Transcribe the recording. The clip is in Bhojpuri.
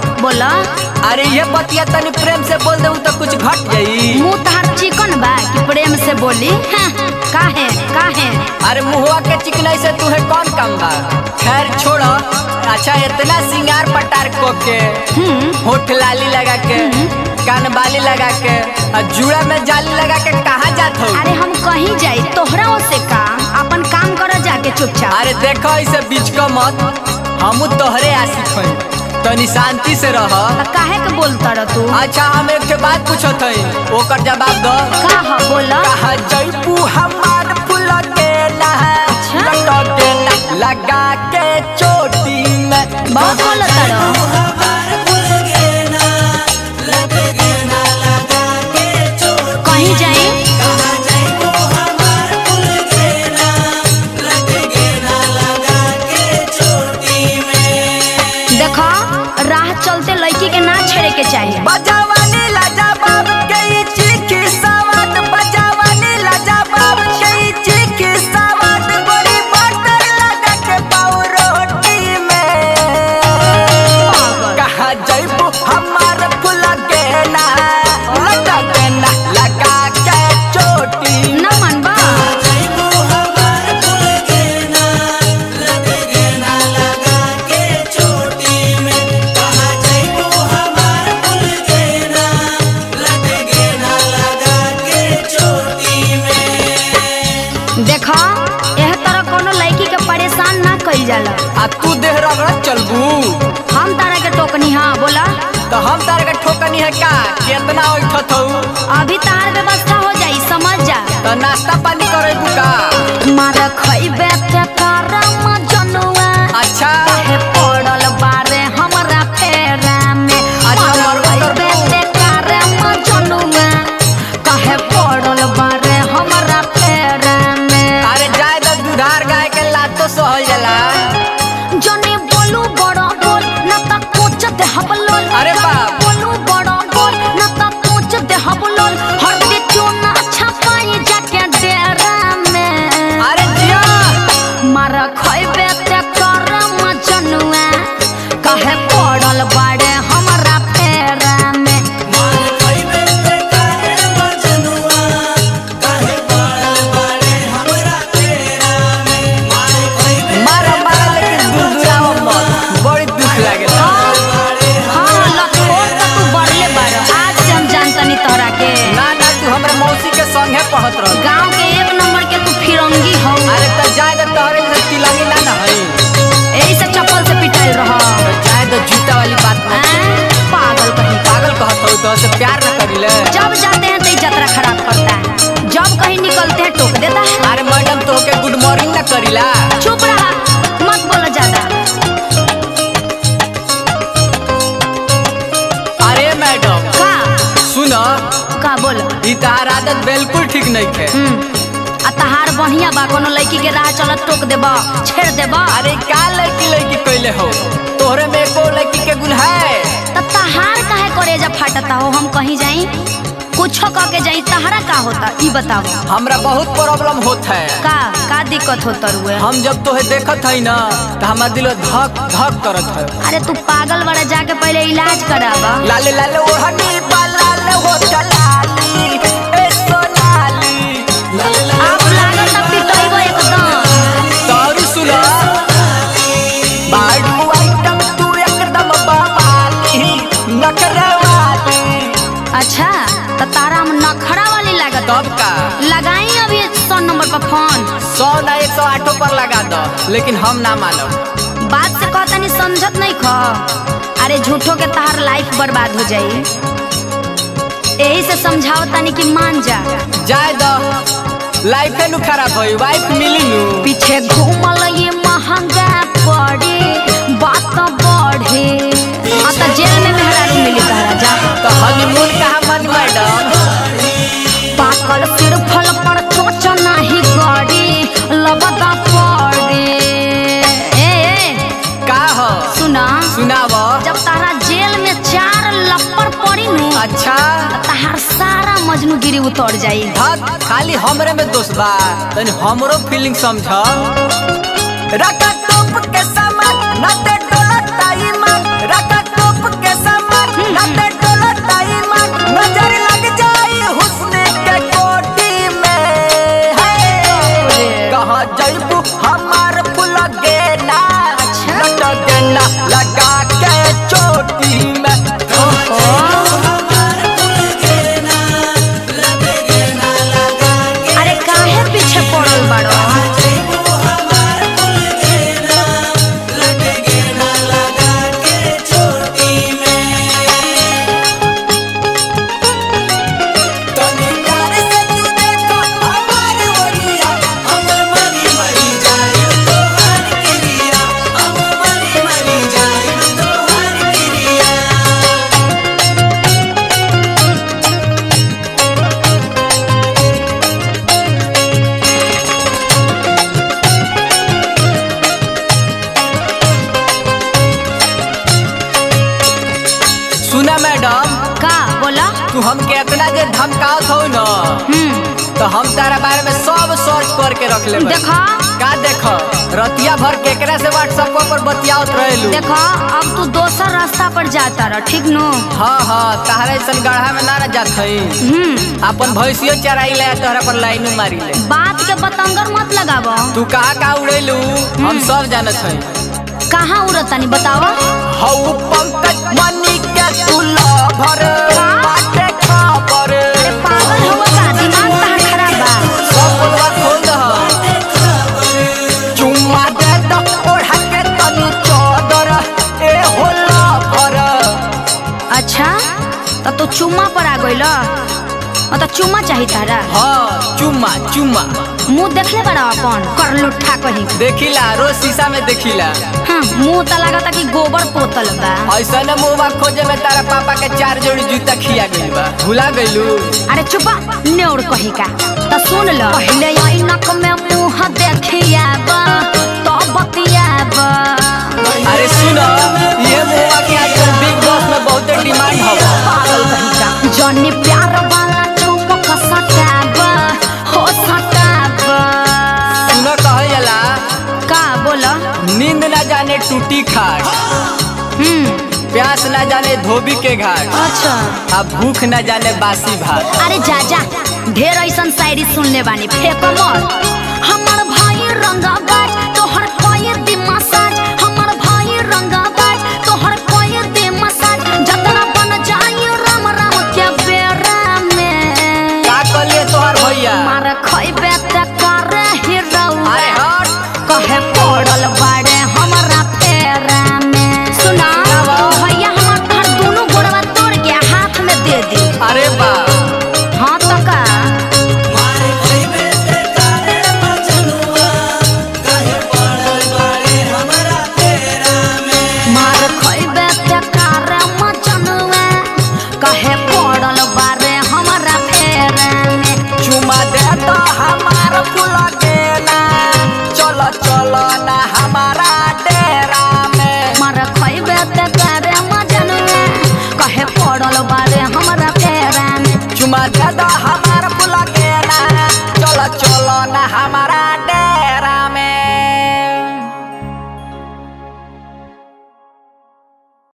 बोला अरे ये बतिया तनी प्रेम से बोल दे तो कुछ घट जाई मुंह तहार चिकन बा कि प्रेम से बोली हाँ, काहे काहे अरे मुहवा के चिकनाई से तू है कौन काम बा खैर छोड़ो अच्छा इतना सिंगार पटार को के हम्म होठ लाली लगा के कान बाली लगा के और जुड़ा में जाली लगा के कहाँ जात हो अरे हम कहीं जाई तोहरा से का अपन काम कर जाके चुपचाप अरे देखो इसे बीच को मत हमू तोहरे आशिक हई तनी शांति से रह त काहे के बोलता रह तू अच्छा हम एक के बात पूछत हई ओकर जवाब दो का ह बोला कहा जैपू हमार फूल के ना अच्छा। लटक के ना लगा के चोटी में बहुत बोलता रह कहीं जाई देखो राह चलते लड़की के ना छेड़े के चाहिए बजावानी लाजा बाब के ई चीखी सवाद बजावानी लाजा बाब के ई चीखी सवाद बड़ी बटर लगा के पाऊ रोटी में कहा जैबू हमार फूल के ना लगा के ना लगा के चोटी ना मनबा देखो एह तरह कोनो लड़की के परेशान ना कइल जाला आ तू देह रगड़ चलबू हम तारा के टोकनी हाँ बोला तो हम तार के ठोकनी है का कितना उठत हूँ अभी तार व्यवस्था हो जाई समझ जा तो नाश्ता पानी करे का मार खइबे ते करम जनुआ अच्छा काहे पड़ल बारे हमरा फेरा में अच्छा, मार मरबो खइबे करबो। ते करम जनुआ काहे पड़ल बारे हमरा फेरा में अरे जाए तो दुधार गाय के लातो सहल जाला जने बोलू बड़ा बोल न त कोच दे हबलोल अरे बाप। बोलू बड़ा बोल न त कोच दे हबलोल हर दे चोना अच्छा पाई जाके डेरा में अरे जिया मार खइबे ते करम जनुआ कहे पड़ल बाड़े हमरा फेरा में मारा मारा लेकिन दुधुराओ मत बड़ी दुख लागेला हाँ लखोर त तू बढ़ले बाड़ आज से हम जानतनी तोहरा के ना ना तू हमरे मौसी के संगे पढ़त रह गांव के एक नंबर के तू फिरंगी हो अरे तो जाए तो तोहरे से तिलंगी ना ना हई यही से चप्पल से पिटाइल रह तो जाए तो जूता वाली बात ना पागल कहीं पागल कहत हो तो से प्यार न करिले जब जाते हैं तो ये यात्रा खराब करता है जब कहीं निकलते हैं टोक देता है अरे मैडम तो के गुड मॉर्निंग ना करिला चुप रहा मत बोलो ज्यादा अरे मैडम का सुनो का बोलो ई तहार आदत बिल्कुल ठीक नहीं है हम्म आ तहार बढ़िया बा कोनो लड़की के राह चलत टोक देबा छेड़ देबा अरे का लड़की लड़की कैले हो तोहरे में एको लड़की के गुण है त तहार काहे करेजा फाटता हो हम कहीं जाई कुछो कह के जाई तहारा का होता ई बताओ हमरा बहुत प्रॉब्लम होत है का का दिक्कत होता रुए हम जब तोहे देखत हई ना तो हमार दिल धक धक करत है अरे तू पागल बड़ा जाके पहले इलाज करावा लाले लाले ओढ़नी लाल हो चलाली ए सोनाली आप लागत पिटइबो एकदम तारू सुना बाडू आइटम तू एकदम बवाली नखरवाली अच्छा त तारा हम नखरा वाली लागत तब का लगाई अभी सौ नंबर पर फोन सौ ना एक सौ आठों पर लगा दो लेकिन हम ना मानब बात से कहता नहीं समझत नहीं खो अरे झूठो के तहार लाइफ बर्बाद हो जाई यही से समझाओ तनी कि मान जा जाए दो लाइफ नु खराब होई वाइफ मिली नु पीछे घूमल ये महंगा पड़े बात बढ़े आ त जेल में मेहरारू मिली तहरा जा तो हनीमून कहाँ मन मैडम पाकल सिर फल पर चोच नाही गड़ी लबदा पड़े ए ए का हो सुना सुनाव जब तारा जेल में चार लप्पर पड़ी नु अच्छा तहार सारा मजनूगिरी उतर जाई हद खाली हमरे में दोष बा तनी हमरो फीलिंग समझ रका टोप के सामान न ते डोलत ताई मन रका टोप के तू हमके इतना जे धमकावत हो न हम्म तो हम तारा बारे में सब सर्च करके रख ले देखा का देख रतिया भर केकरा से व्हाट्सएप पर बतियावत रहेलू देखा अब तू दोसर रास्ता पर जाता रह ठीक नो हाँ हाँ तहरा ऐसन गढ़ा में ना ना जात हई हम्म अपन भैंसियो चराई ले तोहरा पर लाइन मारी ले बात के बतंगर मत लगाव तू कहाँ कहाँ उड़ेलू हम सब जानत हई कहाँ उड़त तनी बतावा हऊ पंकज मनी के तू लभर बाटे खबर अरे पागल हो का दिमाग तहार खराब बा सब बोलवा खोल दह चुम्मा दे दो ओढ़ा के तनी चौदर ए होला भर अच्छा त तू चुम्मा पर आ गइल त चुम्मा चाही तारा हाँ चुम्मा चुम्मा मुंह देखले बड़ा अपन कर लुट्ठा कहीं देखिला रोज शीशा में देखिला हाँ मुंह त लागता कि गोबर पोतल बा ऐसा न मुहबा खोजे में तारा पापा के चार जोड़ी जूता खिया गइल बा भुला गइलू अरे चुपा नेउर कही का त सुन ल पहले ऐनक में मुंह देखिया बा तो बतिया बा अरे सुन ये मुहबा के आजकल बिग बॉस में बहुत डिमांड हवा पागल कही का जनी प्यार वाला चुपक सटाब हो सटाब सुन कहल जाला का बोल नींद ना जाने टूटी खाट हम्म प्यास ना जाने धोबी के घाट अच्छा आ भूख ना जाने बासी भात अरे जा जा ढेर ऐसन शायरी सुनले बानी फेंक मत हमर भाई रंगा बाज तोहर कोई दी मसाज हमर भाई रंगा बाज तोहर कोई दी मसाज जतना बन जाई राम राम के बेरा में का कहले तोहार भैया मार खइबे त कर हीरो अरे हट कहे पड़ल बाड़े हमरा फेरा में सुना भैया हमर तोहर दोनों गोड़वा तोड़ के हाथ में दे दी अरे बा हाँ तो का मार खइबे ते कारे मचनुए कहे पड़ल बारे हमरा फेरे में चुमा दे तो हमार फूल देना चलो चलो ना हमारा डेरा में मार खइबे ते कारे मचनुए कहे पड़ल बारे हमरा फेरे में चुमा दे तो हमार फूल देना चलो चलो ना हमारा